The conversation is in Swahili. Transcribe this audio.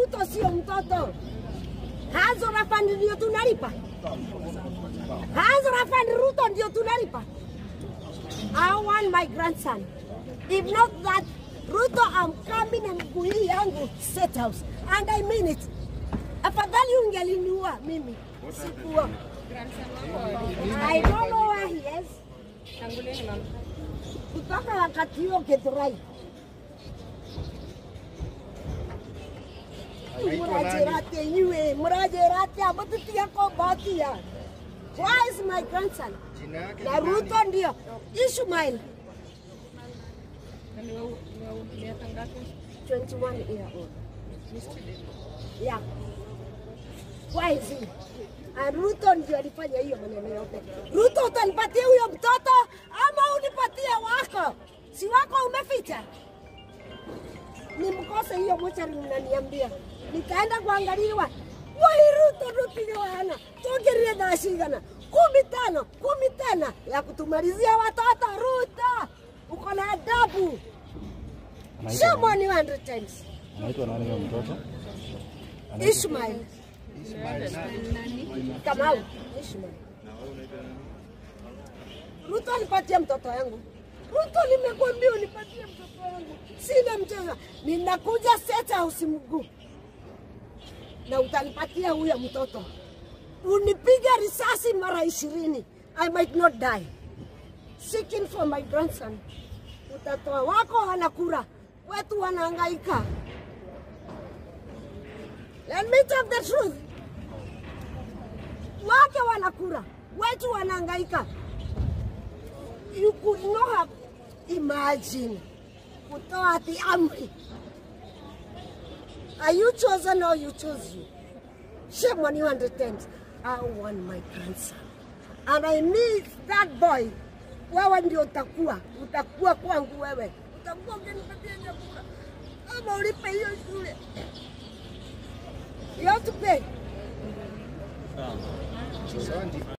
Ruto sio mtoto. Hazora Fund ndio tunalipa. Hazora Fund Ruto ndio tunalipa. I want my grandson. If not that, Ruto, I'm coming na mguu hii yangu State House. And I mean it. Afadhali ungeliniua mimi. Sikuwa. I don't know where he is. Kutoka wakati huo Githurai. Murajirate yue, murajirate abatitia ko batia. Why is my grandson? Jina yake Na ni nani? Ruto ndio. Ishmael, 21 year old. Yeah. Why is he? And Ruto ndio alifanya hiyo maneno yote. Ruto utanipatia huyo mtoto ama unipatie wako? Si wako umeficha? Nimkose hiyo mochari mnaniambia. Nikaenda kuangaliwa. Wai Ruto rutiliwana. Tuongerie thaa cigana? Kumi tano, kumi tena ya kutumalizia watoto Ruto. Uko na adabu. Shame on you 100 times. Anaitwa nani huyo mtoto? Ishmael. Kamau. Ishmael. Ruto nipatie mtoto yangu. Ruto nimekwambia unipatie mtoto wangu. Sina mchezo. Ninakuja State House mguu. Na utanipatia huyo mtoto. Unipige risasi mara ishirini. I might not die. Seeking for my grandson. Utatoa wako wanakura. Wetu wanahangaika. Let me tell the truth. Wake wanakura, wetu wanahangaika. You could not have imagined kutoa ati amri. Are you chosen or you chose you? Shame on you hundred times. I want my grandson. And I need that boy. Wewe ndio utakuwa, utakuwa kwangu wewe. Utakuwa ukinipatia chakula. Ama ulipe hiyo shule. You have to pay. Asante.